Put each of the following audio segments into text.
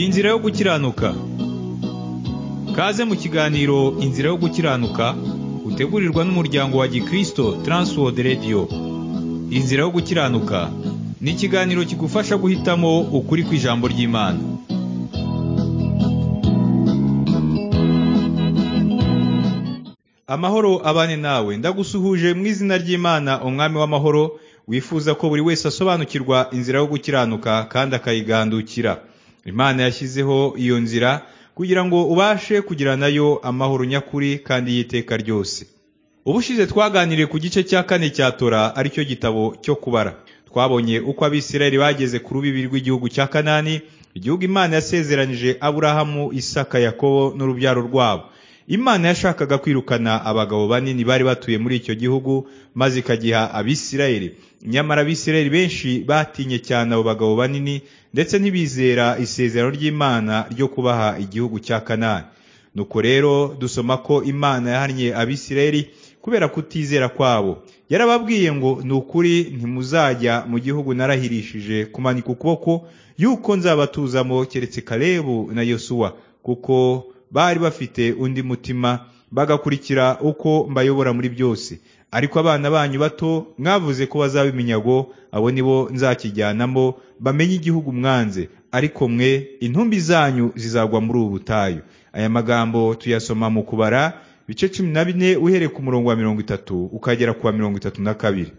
inzira yo gukiranuka kaze mu kiganiro inzira yo gukiranuka utegurirwa n'umuryango wa gikristo transworld radio inzira yo gukiranuka ni ikiganiro kigufasha guhitamo ukuri ku ijambo ry'imana amahoro abane nawe ndagusuhuje mu izina ry'imana umwami w'amahoro wifuza ko buri wese asobanukirwa inzira yo gukiranuka kandi akayigandukira imana yashyizeho iyo nzira kugira ngo ubashe kugira nayo amahoro nyakuri kandi y'iteka ryose ubushize twaganiriye ku gice cya kane cya tora aricyo gitabo cyo kubara twabonye uko abisirayeli bageze ku rubibi rw'igihugu cya kanani igihugu imana yasezeranije aburahamu isaka yakobo n'urubyaro rwabo imana yashakaga kwirukana abagabo banini bari batuye muri icyo gihugu maze ikagiha abisirayeli nyamara abisirayeli benshi batinye cyane abo bagabo banini ndetse ntibizera isezerano ry'imana ryo kubaha igihugu cya kanani nuko rero dusoma ko imana yahannye abisirayeli kubera kutizera kwabo yarababwiye ngo ni ukuri ntimuzajya mu gihugu narahirishije kumanika ukuboko yuko nzabatuzamo keretse kalebu na yosuwa kuko bari bafite undi mutima bagakurikira uko mbayobora muri byose ariko abana banyu bato mwavuze ko bazaba iminyago abo nibo nzakijyanamo bamenye igihugu mwanze ariko mwe intumbi zanyu zizagwa muri ubu butayu aya magambo tuyasoma mu kubara bice cumi na bine uhereye ku murongo wa mirongo itatu ukagera ku wa mirongo itatu na kabiri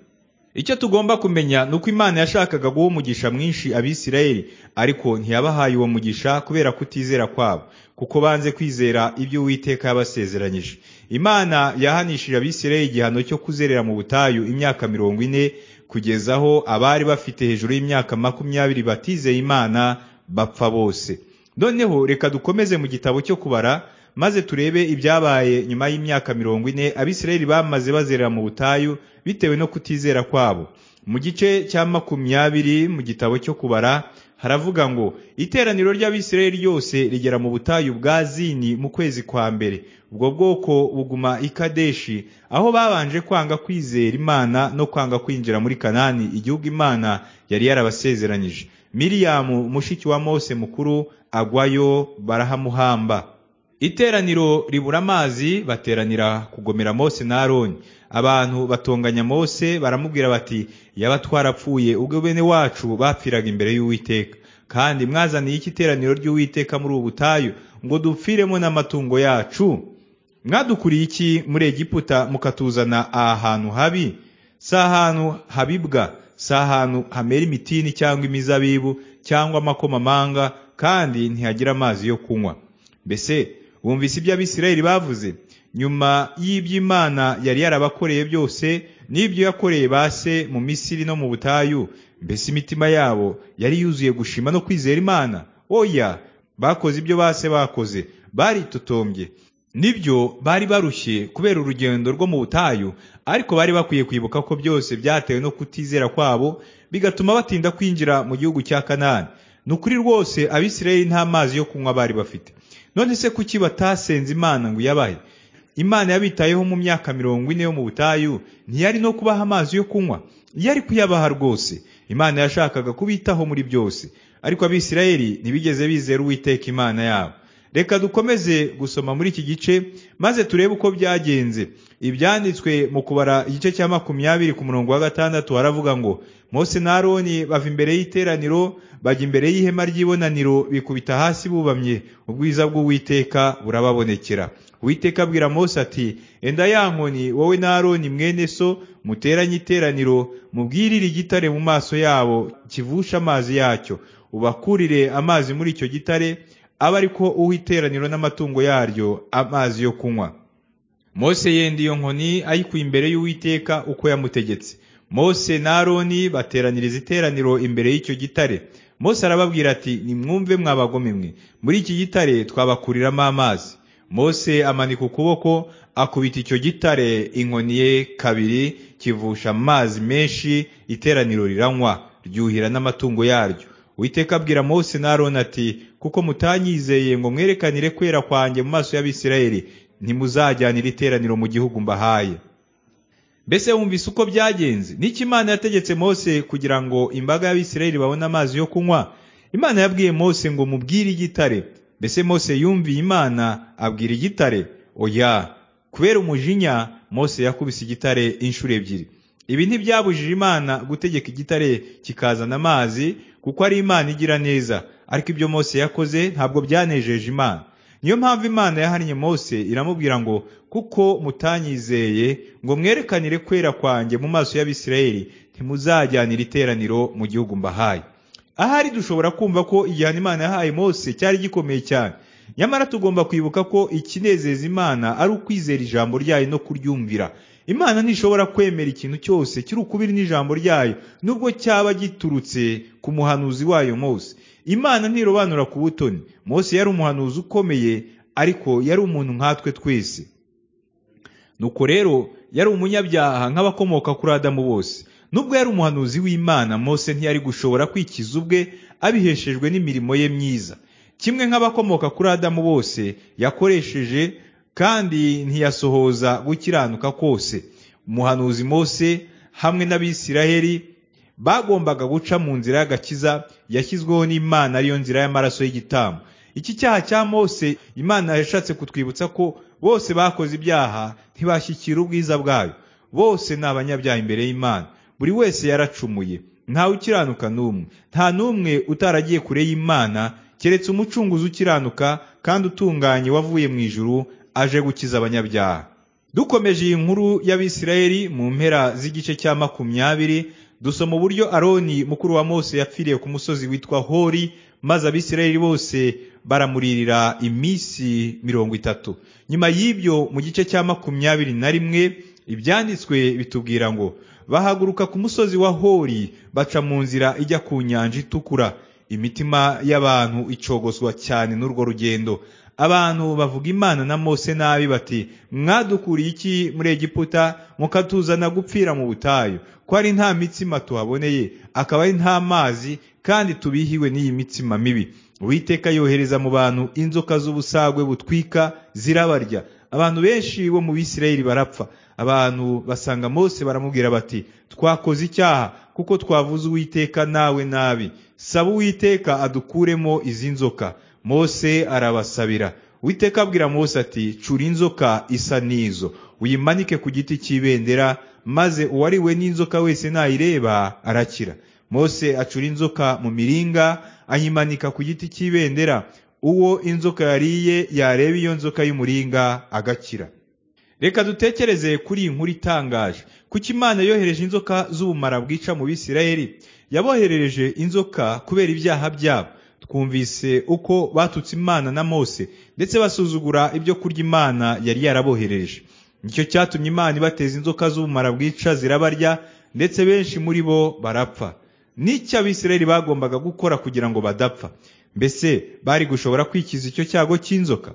icyo tugomba kumenya ni uko imana yashakaga guha umugisha mwinshi abisirayeli ariko ntiyabahaye uwo mugisha kubera kutizera kwabo kuko banze kwizera ibyo uwiteka yabasezeranyije imana yahanishije abisirayeli igihano cyo kuzerera mu butayu imyaka mirongo ine kugeza aho abari bafite hejuru y'imyaka makumyabiri batizeye imana bapfa bose noneho reka dukomeze mu gitabo cyo kubara maze turebe ibyabaye nyuma y'imyaka mirongo ine abisirayeli bamaze bazerera mu butayu bitewe no kutizera kwabo mu gice cya makumyabiri mu gitabo cyo kubara haravuga ngo iteraniro ry'abisirayeli ryose rigera mu butayu bwa zini mu kwezi kwa mbere ubwo bwoko buguma i kadeshi aho babanje kwanga kwizera imana no kwanga kwinjira muri kanani igihugu imana yari yarabasezeranyije miriyamu mushiki wa mose mukuru agwayo barahamuhamba iteraniro ribura amazi bateranira kugomera mose na aroni abantu batonganya mose baramubwira bati yaba twarapfuye ubwo bene wacu bapfiraga imbere y'uwiteka kandi mwazaniye iki iteraniro ry'uwiteka muri ubu butayu ngo dupfiremo n'amatungo yacu mwadukuriye iki muri egiputa mukatuzana aha hantu habi si ahantu habibwa si ahantu hamera imitini cyangwa imizabibu cyangwa amakomamanga kandi ntihagira amazi yo kunywa mbese bumvise ibyo abisirayeli bavuze nyuma y'iby'imana yari yarabakoreye byose n'ibyo yakoreye base mu misiri no mu butayu mbese imitima yabo yari yuzuye gushima no kwizera imana oya bakoze ibyo base bakoze baritotombye nibyo bari barushye kubera urugendo rwo mu butayu ariko bari bakwiye kwibuka ko byose byatewe no kutizera kwabo bigatuma batinda kwinjira mu gihugu cya kanani ni ukuri rwose abisirayeli nta mazi yo kunywa bari bafite none se kuki batasenze imana ngo iyabahe imana yabitayeho mu myaka mirongo ine yo mu butayu ntiyari no kubaha amazi yo kunywa yari kuyabaha rwose imana yashakaga kubitaho muri byose ariko abisirayeli ntibigeze bizera uwiteka imana yabo reka dukomeze gusoma muri iki gice maze turebe uko byagenze ibyanditswe mu kubara igice cya makumyabiri ku murongo wa gatandatu haravuga ngo mose na aroni bava imbere y'iteraniro bajya imbere y'ihema ry'ibonaniro bikubita hasi bubamye ubwiza bw'uwiteka burababonekera uwiteka abwira mose ati enda ya nkoni wowe na aroni mwene so muteranye iteraniro mubwirire igitare mu maso yabo kivusha amazi yacyo ubakurire amazi muri icyo gitare aba ariko uha iteraniro n'amatungo yaryo amazi yo kunywa mose yenda iyo nkoni ayikuye imbere y'uwiteka uko yamutegetse mose na aroni bateraniriza iteraniro imbere y'icyo gitare mose arababwira ati nimwumve mwabagome mwe muri iki gitare twabakuriramo amazi mose amanika ukuboko akubita icyo gitare inkoni ye kabiri kivusha amazi menshi iteraniro riranywa ryuhira n'amatungo yaryo witeka abwira mose na aroni ati kuko mutanyizeye ngo mwerekanire kwera kwanjye mu maso y'abisirayeli ntimuzajyanira iteraniro mu gihugu mbahaye mbese wumvise uko byagenze n'iki imana yategetse mose kugira ngo imbaga y'abisirayeli babone amazi yo kunywa imana yabwiye mose ngo mubwire igitare mbese mose yumviye imana abwira igitare oya kubera umujinya mose yakubise igitare inshuro ebyiri ibi ntibyabujije imana gutegeka igitare kikazana amazi kuko ari imana igira neza ariko ibyo mose yakoze ntabwo byanejeje imana niyo mpamvu imana yahannye mose iramubwira ngo kuko mutanyizeye ngo mwerekanire kwera kwanjye mu maso y'abisirayeli ntimuzajyanira iteraniro mu gihugu mbahaye ahari dushobora kumva ko igihano imana yahaye mose cyari gikomeye cyane nyamara tugomba kwibuka ko ikinezeza imana ari ukwizera ijambo ryayo no kuryumvira imana ntishobora kwemera ikintu cyose kiri ukubiri n'ijambo ryayo nubwo cyaba giturutse ku muhanuzi wayo mose imana ntirobanura ku butoni mose yari umuhanuzi ukomeye ariko yari umuntu nkatwe twese nuko rero yari umunyabyaha nk'abakomoka kuri adamu bose nubwo yari umuhanuzi w'imana mose ntiyari gushobora kwikiza ubwe abiheshejwe n'imirimo ye myiza kimwe nk'abakomoka kuri adamu bose yakoresheje kandi ntiyasohoza gukiranuka kose umuhanuzi mose hamwe n'abisiraheli bagombaga guca mu nzira y'agakiza yashyizweho n'imana ariyo nzira y'amaraso y'igitambo iki cyaha cya mose imana yashatse kutwibutsa ko bose bakoze ibyaha ntibashyikira ubwiza bwayo bose ni abanyabyaha imbere y'imana buri wese yaracumuye ntawe ukiranuka n'umwe nta n'umwe utaragiye kure y'imana keretse umucunguzi ukiranuka kandi utunganye wavuye mu ijuru aje gukiza abanyabyaha dukomeje iyi nkuru y'abisirayeli mu mpera z'igice cya makumyabiri dusoma uburyo aroni mukuru wa mose yapfiriye ku musozi witwa hori maze abisirayeli bose baramuririra iminsi mirongo itatu nyuma y'ibyo mu gice cya makumyabiri na rimwe ibyanditswe bitubwira ngo bahaguruka ku musozi wa hori baca mu nzira ijya ku nyanja itukura imitima y'abantu icogozwa cyane n'urwo rugendo abantu bavuga imana na mose nabi bati mwadukuriye iki muri egiputa mukatuzana gupfira mu butayu ko ari nta mitsima tuhaboneye akaba ari nta mazi kandi tubihiwe n'iyi mitsima mibi uwiteka yohereza mu bantu inzoka z'ubusagwe butwika zirabarya abantu benshi bo mu bisirayeli barapfa abantu basanga mose baramubwira bati twakoze icyaha kuko twavuze uwiteka nawe nabi saba uwiteka adukuremo izi nzoka mose arabasabira uwiteka abwira mose ati cura inzoka isa n'izo uyimanike ku giti cy'ibendera maze uwariwe n'inzoka wese nayireba arakira mose acura inzoka mu miringa ayimanika ku giti cy'ibendera uwo inzoka yariye yareba iyo nzoka y'umuringa agakira reka dutekereze kuri iyi nkuru itangaje kuki imana yohereje inzoka z'ubumara bwica mu bisirayeli yaboherereje inzoka kubera ibyaha byabo twumvise uko batutse imana na mose ndetse basuzugura ibyo kurya imana yari yarabohereje nicyo cyatumye imana ibateza inzoka z'ubumara bwica zirabarya ndetse benshi muri bo barapfa n'icyo abisirayeli bagombaga gukora kugira ngo badapfa mbese bari gushobora kwikiza icyo cyago cy'inzoka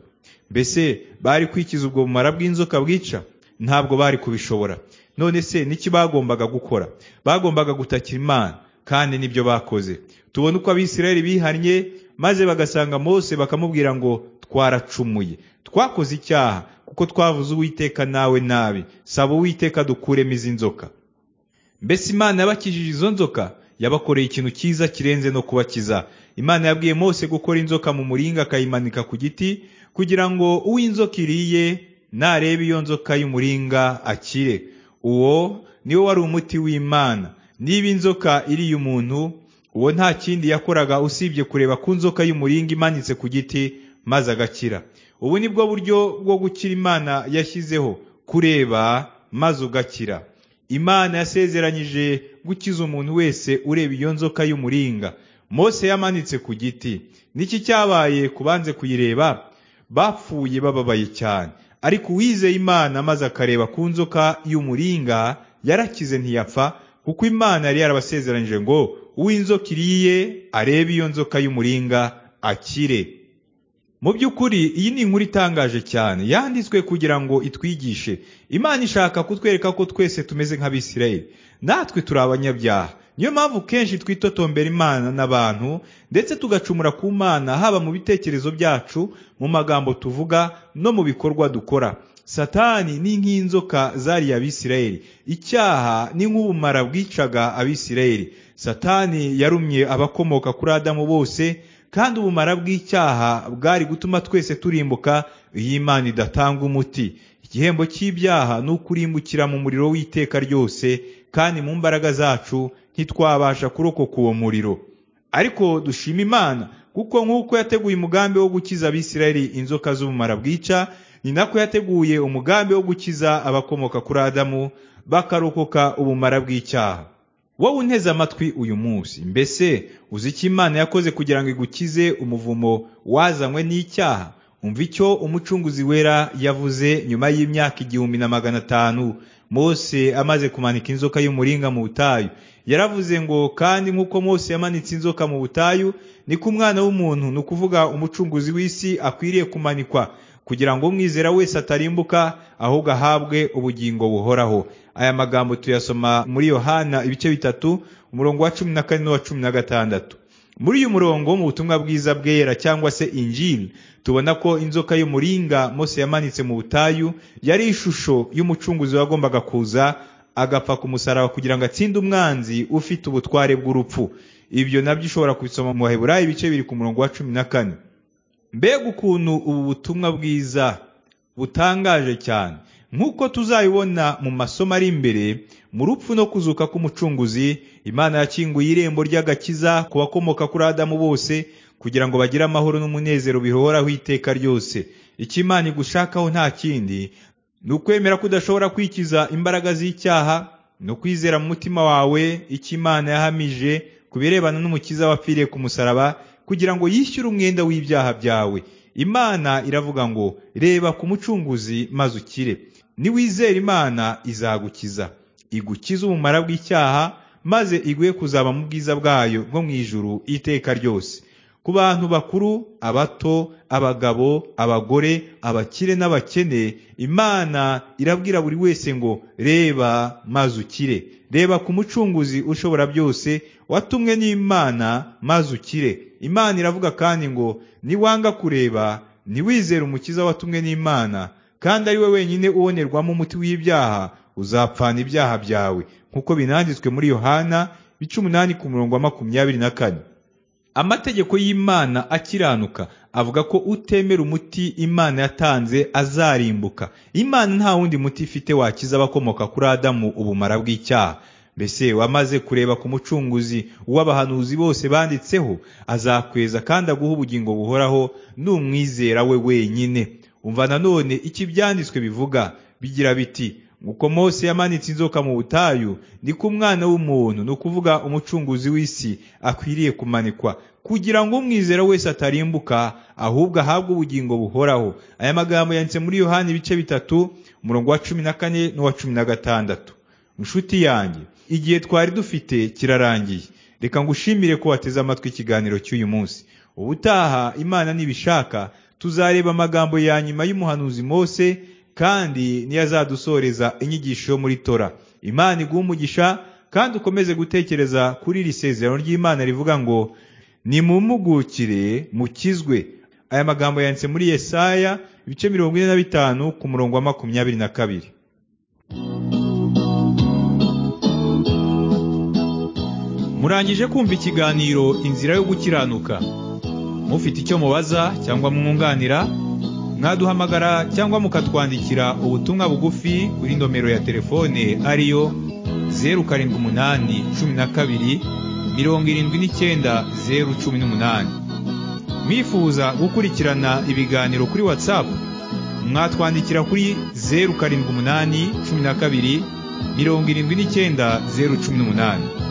mbese bari kwikiza ubwo bumara bw'inzoka bwica ntabwo bari kubishobora none se n'iki bagombaga gukora bagombaga gutakira imana kandi nibyo bakoze tubona uko abisirayeli bihannye maze bagasanga mose bakamubwira ngo twaracumuye twakoze icyaha kuko twavuze uwiteka nawe nabi saba uwiteka dukuremo izi nzoka mbese imana yabakijije izo nzoka yabakoreye ikintu cyiza kirenze no kubakiza imana yabwiye mose gukora inzoka mu muringa akayimanika ku giti kugira ngo uw'inzoka iriye nareba iyo nzoka y'umuringa akire uwo niwo wari umuti w'imana niba inzoka iriye umuntu uwo nta kindi yakoraga usibye kureba ku nzoka y'umuringa imanitse ku giti maze agakira ubu ni bwo buryo bwo gukira imana yashyizeho kureba maze ugakira imana yasezeranyije gukiza umuntu wese ureba iyo nzoka y'umuringa mose yamanitse ku giti niki cyabaye ku banze kuyireba bapfuye bababaye cyane ariko uwizeye imana maze akareba ku nzoka y'umuringa yarakize ntiyapfa kuko imana yari yarabasezeranyije ngo uw'inzoka iriye arebe iyo nzoka y'umuringa akire mu by'ukuri iyi ni inkuru itangaje cyane yanditswe kugira ngo itwigishe imana ishaka kutwereka ko twese tumeze nk'abisirayeli natwe turi abanyabyaha niyo mpamvu kenshi twitotombera imana n'abantu ndetse tugacumura ku mana haba mu bitekerezo byacu mu magambo tuvuga no mu bikorwa dukora satani ni nk'inzoka zariye abisirayeli icyaha ni nk'ubumara bwicaga abisirayeli satani yarumye abakomoka kuri adamu bose kandi ubumara bw'icyaha bwari gutuma twese turimbuka iyo imana idatanga umuti igihembo cy'ibyaha ni ukurimbukira mu muriro w'iteka ryose kandi mu mbaraga zacu ntitwabasha kurokoka uwo muriro ariko dushima imana kuko nk'uko yateguye umugambi wo gukiza abisirayeli inzoka z'ubumara bwica ni nako yateguye umugambi wo gukiza abakomoka kuri adamu bakarokoka ubumara bw'icyaha wowe unteze amatwi uyu munsi mbese uzi icyo imana yakoze kugira ngo igukize umuvumo wazanywe n'icyaha umva icyo umucunguzi wera yavuze nyuma y'imyaka igihumbi na magana atanu mose amaze kumanika inzoka y'umuringa mu butayu yaravuze ngo kandi nk'uko mose yamanitse inzoka mu butayu niko umwana w'umuntu ni ukuvuga umucunguzi w'isi akwiriye kumanikwa kugira ngo umwizera wese atarimbuka ahubwo ahabwe ubugingo buhoraho aya magambo tuyasoma muri yohana ibice bitatu umurongo wa cumi na kane n'uwa cumi na gatandatu muri uyu murongo mu butumwa bwiza bwera cyangwa se injili tubona ko inzoka y'umuringa mose yamanitse mu butayu yari ishusho y'umucunguzi wagombaga kuza agapfa ku musaraba kugira ngo atsinde umwanzi ufite ubutware bw'urupfu ibyo nabyo ushobora kubisoma mu baheburayi ibice biri ku murongo wa cumi na kane mbega ukuntu ubu butumwa bwiza butangaje cyane nk'uko tuzabibona mu masomo ari imbere mu rupfu no kuzuka k'umucunguzi imana yakinguye irembo ry'agakiza ku bakomoka kuri adamu bose kugira ngo bagire amahoro n'umunezero bihoraho iteka ryose icyo imana igushakaho nta kindi ni ukwemera ko udashobora kwikiza imbaraga z'icyaha ni ukwizera mu mutima wawe icyo imana yahamije ku birebana n'umukiza wapfiriye ku musaraba kugira ngo yishyure umwenda w'ibyaha byawe imana iravuga ngo reba ku mucunguzi maze ukire niwizera imana izagukiza igukiza ubumara bw'icyaha maze iguhe kuzaba mu bwiza bwayo bwo mu ijuru iteka ryose ku bantu bakuru abato abagabo abagore abakire n'abakene imana irabwira buri wese ngo reba maze ukire reba ku mucunguzi ushobora byose watumwe n'imana maze ukire imana iravuga kandi ngo niwanga kureba ntiwizere umukiza watumwe n'imana kandi ari we wenyine ubonerwamo umuti w'ibyaha uzapfana ibyaha byawe nk'uko binanditswe muri yohana bica umunani ku murongo wa makumyabiri na kane amategeko y'imana akiranuka avuga ko utemera umuti imana yatanze azarimbuka imana nta wundi muti ifite wakiza abakomoka kuri adamu ubumara bw'icyaha mbese wamaze kureba ku mucunguzi w'abahanuzi bose banditseho azakweza kandi aguha ubugingo buhoraho n'umwizera we wenyine umva nanone icyo ibyanditswe bivuga bigira biti uko mose yamanitse inzoka mu butayu niko umwana w'umuntu ni ukuvuga umucunguzi w'isi akwiriye kumanikwa kugira ngo umwizera wese atarimbuka ahubwo ahabwe ubugingo buhoraho aya magambo yanditse muri yohani ibice bitatu umurongo wa cumi na kane n'uwa cumi na gatandatu inshuti yanjye igihe twari dufite kirarangiye reka ngushimire ko wateze amatwi ikiganiro cy'uyu munsi ubutaha imana nibishaka tuzareba amagambo ya nyuma y'umuhanuzi mose kandi niyo azadusoreza inyigisho yo muri tora imana iguha umugisha kandi ukomeze gutekereza kuri iri sezerano ry'imana rivuga ngo nimumugukire mukizwe aya magambo yanditse muri yesaya ibice mirongo ine na bitanu ku murongo wa makumyabiri na kabiri murangije kumva ikiganiro inzira yo gukiranuka mufite icyo mubaza cyangwa mwunganira mwaduhamagara cyangwa mukatwandikira ubutumwa bugufi kuri nomero ya telefone ariyo zeru karindwi umunani cumi na kabiri mirongo irindwi n'icyenda zeru cumi n'umunani mwifuza gukurikirana ibiganiro kuri watsapu mwatwandikira kuri zeru karindwi umunani cumi na kabiri mirongo irindwi n'icyenda zeru cumi n'umunani